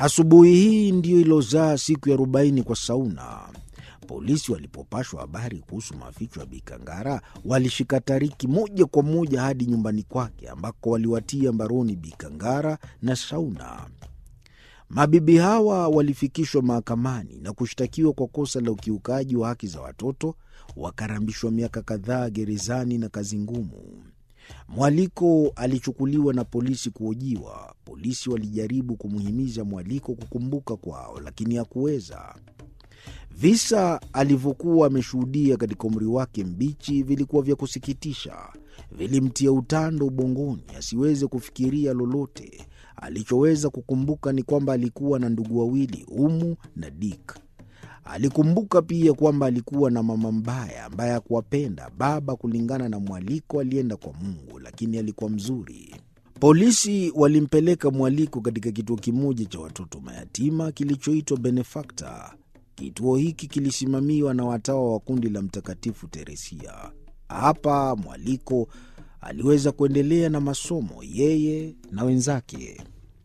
Asubuhi hii ndiyo ilozaa siku ya arobaini kwa Sauna. Polisi walipopashwa habari kuhusu maficho ya Bikangara walishika Tariki moja kwa moja hadi nyumbani kwake ambako waliwatia mbaroni Bikangara na Sauna. Mabibi hawa walifikishwa mahakamani na kushtakiwa kwa kosa la ukiukaji wa haki za watoto, wakarambishwa miaka kadhaa gerezani na kazi ngumu. Mwaliko alichukuliwa na polisi kuhojiwa. Polisi walijaribu kumhimiza Mwaliko kukumbuka kwao, lakini hakuweza. Visa alivyokuwa ameshuhudia katika umri wake mbichi vilikuwa vya kusikitisha, vilimtia utando ubongoni asiweze kufikiria lolote. Alichoweza kukumbuka ni kwamba alikuwa na ndugu wawili, Umu na Dik. Alikumbuka pia kwamba alikuwa na mama mbaya ambaye hakuwapenda. Baba, kulingana na Mwaliko, alienda kwa Mungu, lakini alikuwa mzuri. Polisi walimpeleka Mwaliko katika kituo kimoja cha watoto mayatima kilichoitwa Benefakta. Kituo hiki kilisimamiwa na watawa wa kundi la Mtakatifu Teresia. Hapa Mwaliko aliweza kuendelea na masomo, yeye na wenzake.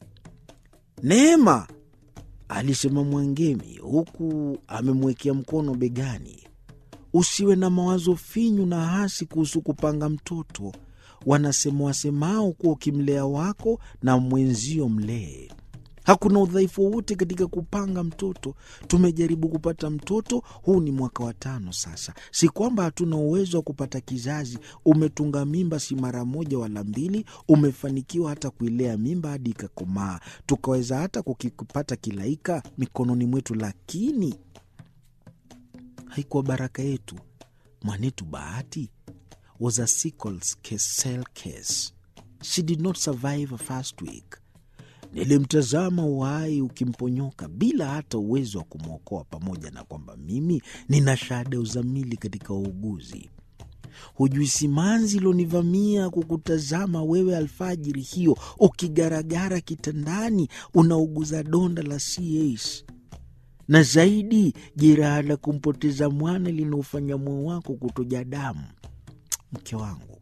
Neema, alisema Mwangemi huku amemwekea mkono begani, usiwe na mawazo finyu na hasi kuhusu kupanga mtoto. Wanasema wasemao kuwa ukimlea wako na mwenzio mlee Hakuna udhaifu wowote katika kupanga mtoto. Tumejaribu kupata mtoto, huu ni mwaka wa tano sasa. Si kwamba hatuna uwezo wa kupata kizazi. Umetunga mimba si mara moja wala mbili, umefanikiwa hata kuilea mimba hadi ikakomaa, tukaweza hata kukipata kilaika mikononi mwetu, lakini haikuwa baraka yetu. Mwanetu Bahati was a sickle cell case. She did not survive a first week. Nilimtazama uhai ukimponyoka bila hata uwezo wa kumwokoa, pamoja na kwamba mimi nina shahada ya uzamili katika uuguzi. Hujui simanzi ilonivamia kukutazama wewe alfajiri hiyo ukigaragara kitandani unauguza donda la CAS, na zaidi jeraha la kumpoteza mwana linaofanya moyo wako kutoja damu. Mke wangu,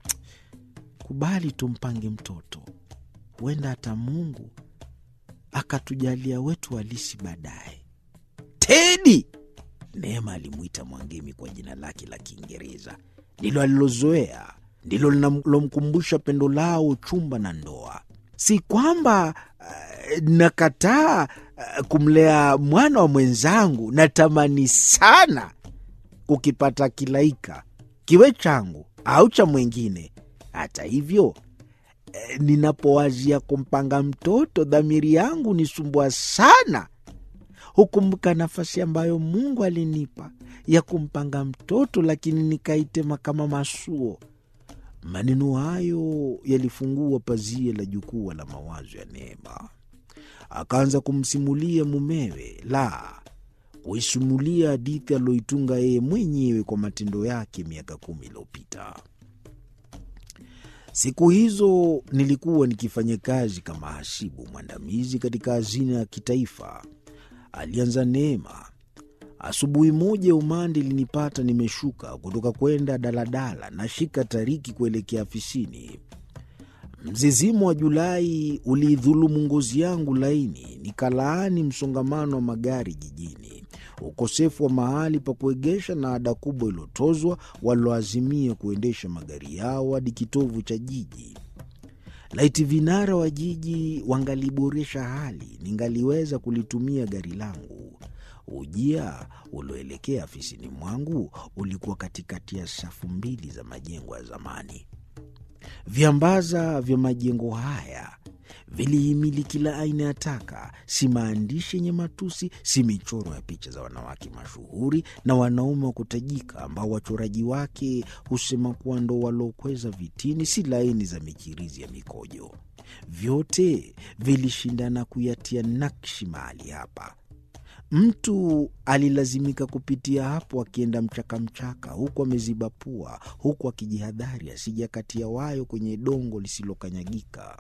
kubali tumpange mtoto huenda hata Mungu akatujalia wetu halisi baadaye. Tedi, Neema alimwita Mwangemi kwa jina lake la Kiingereza, ndilo alilozoea, ndilo linalomkumbusha pendo lao, uchumba na ndoa. Si kwamba uh, nakataa uh, kumlea mwana wa mwenzangu. Natamani sana kukipata kilaika, kiwe changu au cha mwengine. Hata hivyo ninapowazia kumpanga mtoto dhamiri yangu nisumbua sana. Hukumbuka nafasi ambayo Mungu alinipa ya kumpanga mtoto, lakini nikaitema kama masuo. Maneno hayo yalifungua pazia la jukwaa la mawazo ya Neema. Akaanza kumsimulia mumewe, la kuisimulia hadithi aliyoitunga yeye mwenyewe kwa matendo yake miaka kumi iliyopita. Siku hizo nilikuwa nikifanya kazi kama hasibu mwandamizi katika hazina ya kitaifa, alianza Neema. Asubuhi moja umande ilinipata nimeshuka kutoka kwenda daladala, nashika Tariki kuelekea afisini. Mzizimo wa Julai uliidhulumu ngozi yangu laini, nikalaani msongamano wa magari jijini, ukosefu wa mahali pa kuegesha na ada kubwa iliyotozwa walioazimia kuendesha magari yao hadi kitovu cha jiji. Laiti vinara wa jiji wangaliboresha hali, ningaliweza kulitumia gari langu. Ujia ulioelekea afisini mwangu ulikuwa katikati ya safu mbili za majengo ya zamani. Viambaza vya majengo haya vilihimili kila aina ya taka, si maandishi yenye matusi, si michoro ya picha za wanawake mashuhuri na wanaume wa kutajika ambao wachoraji wake husema kuwa ndo waliokweza vitini, si laini za michirizi ya mikojo. Vyote vilishindana kuyatia nakshi mahali hapa. Mtu alilazimika kupitia hapo akienda mchakamchaka, huku ameziba pua, huku akijihadhari asija katia wayo kwenye dongo lisilokanyagika.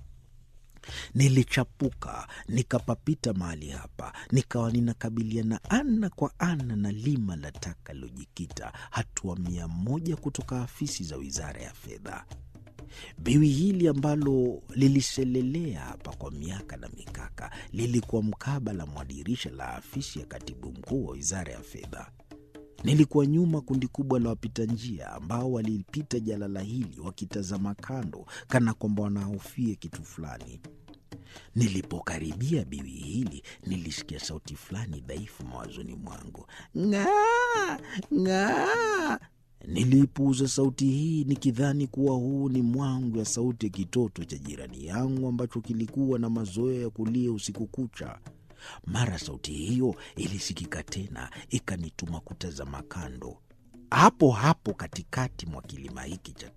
Nilichapuka nikapapita mahali hapa, nikawa ninakabiliana ana kwa ana na lima la taka lilojikita hatua mia moja kutoka afisi za wizara ya fedha. Biwi hili ambalo liliselelea hapa kwa miaka na mikaka lilikuwa mkabala mwa dirisha la afisi ya katibu mkuu wa wizara ya fedha. Nilikuwa nyuma kundi kubwa la wapita njia ambao walipita jalala hili wakitazama kando, kana kwamba wanahofia kitu fulani. Nilipokaribia biwi hili, nilisikia sauti fulani dhaifu mawazoni mwangu, ng'aa ng'aa. Niliipuuza sauti hii nikidhani kuwa huu ni mwangu ya sauti ya kitoto cha jirani yangu ambacho kilikuwa na mazoea ya kulia usiku kucha. Mara sauti hiyo ilisikika tena, ikanituma kutazama kando. Hapo hapo katikati mwa kilima hiki cha